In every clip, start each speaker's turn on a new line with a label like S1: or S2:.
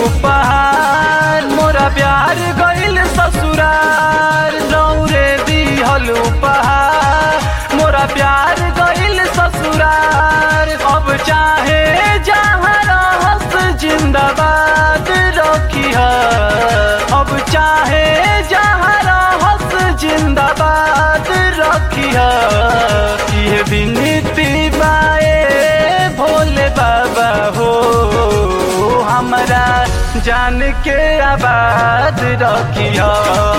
S1: उपहार मोरा प्यार गइल ससुरार रौरे दिहल उपहार मोरा प्यार गइल ससुरार अब चाहे जहाँ रहस जिंदाबाद रखी अब चाहे जहाँ रहस जिंदाबाद रखी ये विनती बाए भोले बाबा हो हमरा जान के आबाद रखिया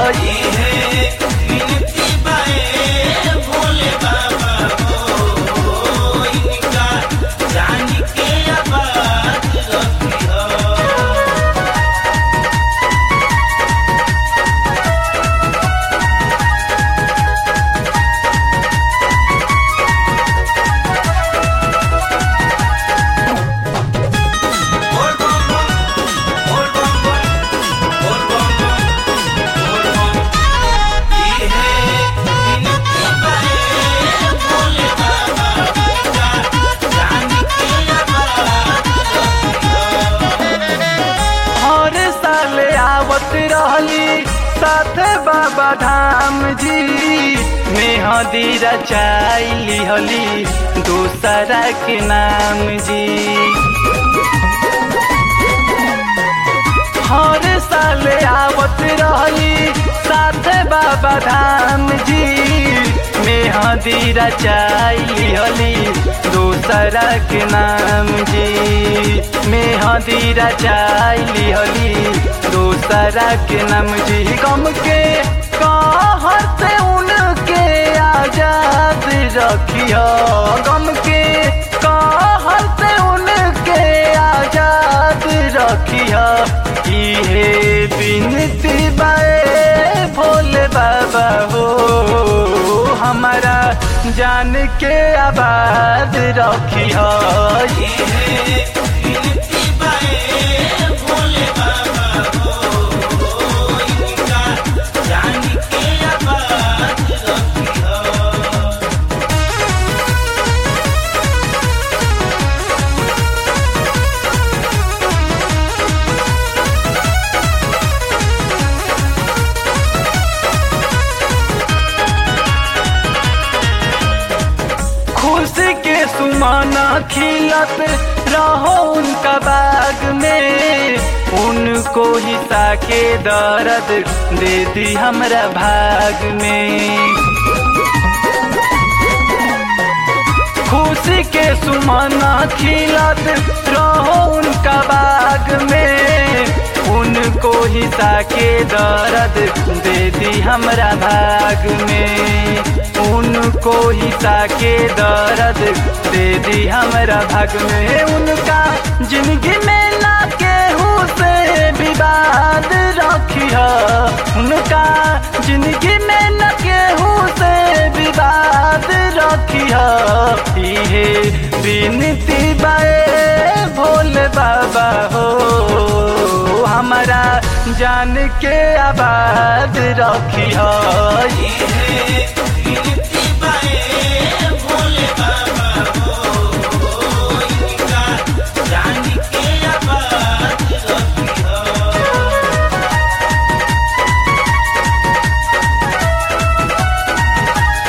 S1: हर साल आवत रहली साथ बाबा धाम जी मेहदी रचाई लिहली दूसरा के नाम जी हर साल आवत रहली साथ बाबा धाम जी मेहदी रचाई लिहली दूसरा के नाम जी मेहदी रचाई लिहली दूसरा के नाम जी गम के कहत उनके आजाद रखियो गम के कहत उनके आजाद रखियो इहे बिनती बाए भोले बाबा हो हमारा जान के आबाद रखियो खुशी के सुमाना खिलत रहो उनका बाग में उनको हिस्सा के दर्द दे दी हमरा भाग में खुशी के सुमाना खिलत रहो उनका बाग में उनको हिस्सा के दर्द दे दी हमरा भाग में उनको हिस्सा के दर्द दे दी हमरा भाग में उनका जिंदगी में ना केहू से विवाद रखिया उनका जिंदगी में न केहू से विवाद रखिया इहे विनती बाए भोले बाबा हो हमारा जान के आबाद रखिया